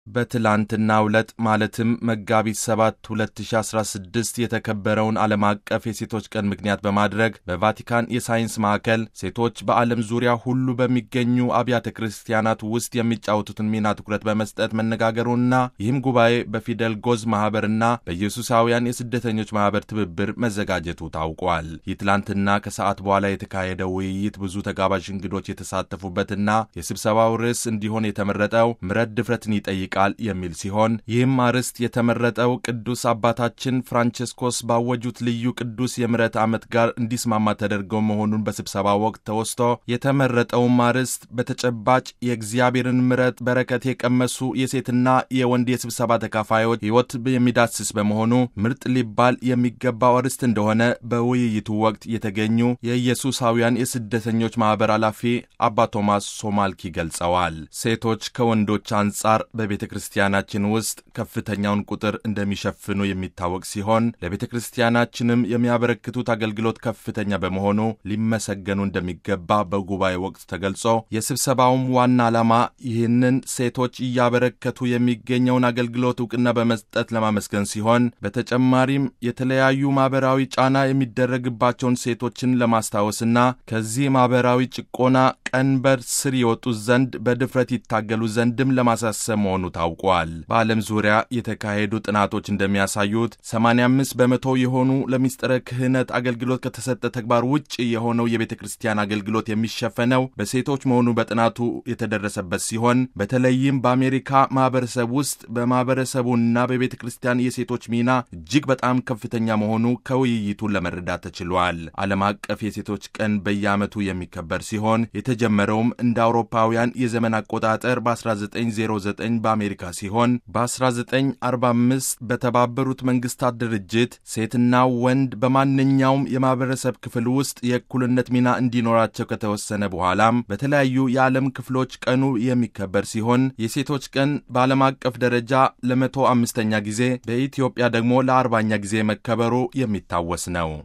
በትላንትናው ዕለት ማለትም መጋቢት 7 2016 የተከበረውን ዓለም አቀፍ የሴቶች ቀን ምክንያት በማድረግ በቫቲካን የሳይንስ ማዕከል ሴቶች በዓለም ዙሪያ ሁሉ በሚገኙ አብያተ ክርስቲያናት ውስጥ የሚጫወቱትን ሚና ትኩረት በመስጠት መነጋገሩና ይህም ጉባኤ በፊደል ጎዝ ማኅበርና በኢየሱሳውያን የስደተኞች ማኅበር ትብብር መዘጋጀቱ ታውቋል። ይህ ትላንትና ከሰዓት በኋላ የተካሄደው ውይይት ብዙ ተጋባዥ እንግዶች የተሳተፉበትና የስብሰባው ርዕስ እንዲሆን የተመረጠው ምሕረት ድፍረትን ይጠይቃል ቃል የሚል ሲሆን ይህም አርዕስት የተመረጠው ቅዱስ አባታችን ፍራንቸስኮስ ባወጁት ልዩ ቅዱስ የምሕረት ዓመት ጋር እንዲስማማ ተደርገው መሆኑን በስብሰባ ወቅት ተወስቶ የተመረጠውም አርዕስት በተጨባጭ የእግዚአብሔርን ምሕረት በረከት የቀመሱ የሴትና የወንድ የስብሰባ ተካፋዮች ሕይወት የሚዳስስ በመሆኑ ምርጥ ሊባል የሚገባው አርዕስት እንደሆነ በውይይቱ ወቅት የተገኙ የኢየሱሳውያን የስደተኞች ማኅበር ኃላፊ አባ ቶማስ ሶማልኪ ገልጸዋል። ሴቶች ከወንዶች አንጻር በቤተ ክርስቲያናችን ውስጥ ከፍተኛውን ቁጥር እንደሚሸፍኑ የሚታወቅ ሲሆን ለቤተ ክርስቲያናችንም የሚያበረክቱት አገልግሎት ከፍተኛ በመሆኑ ሊመሰገኑ እንደሚገባ በጉባኤ ወቅት ተገልጾ የስብሰባውም ዋና ዓላማ ይህንን ሴቶች እያበረከቱ የሚገኘውን አገልግሎት እውቅና በመስጠት ለማመስገን ሲሆን በተጨማሪም የተለያዩ ማኅበራዊ ጫና የሚደረግባቸውን ሴቶችን ለማስታወስና ከዚህ ማኅበራዊ ጭቆና ቀንበር ስር የወጡ ዘንድ በድፍረት ይታገሉ ዘንድም ለማሳሰብ መሆኑ ታውቋል። በዓለም ዙሪያ የተካሄዱ ጥናቶች እንደሚያሳዩት 85 በመቶ የሆኑ ለሚስጥረ ክህነት አገልግሎት ከተሰጠ ተግባር ውጭ የሆነው የቤተ ክርስቲያን አገልግሎት የሚሸፈነው በሴቶች መሆኑ በጥናቱ የተደረሰበት ሲሆን በተለይም በአሜሪካ ማኅበረሰብ ውስጥ በማኅበረሰቡና በቤተ ክርስቲያን የሴቶች ሚና እጅግ በጣም ከፍተኛ መሆኑ ከውይይቱ ለመረዳት ተችሏል። ዓለም አቀፍ የሴቶች ቀን በየዓመቱ የሚከበር ሲሆን የተጀመረውም እንደ አውሮፓውያን የዘመን አቆጣጠር በ1909 በአሜሪካ ሲሆን በ1945 በተባበሩት መንግስታት ድርጅት ሴትና ወንድ በማንኛውም የማኅበረሰብ ክፍል ውስጥ የእኩልነት ሚና እንዲኖራቸው ከተወሰነ በኋላም በተለያዩ የዓለም ክፍሎች ቀኑ የሚከበር ሲሆን የሴቶች ቀን በዓለም አቀፍ ደረጃ ለመቶ አምስተኛ ጊዜ በኢትዮጵያ ደግሞ ለአርባኛ ጊዜ መከበሩ የሚታወስ ነው።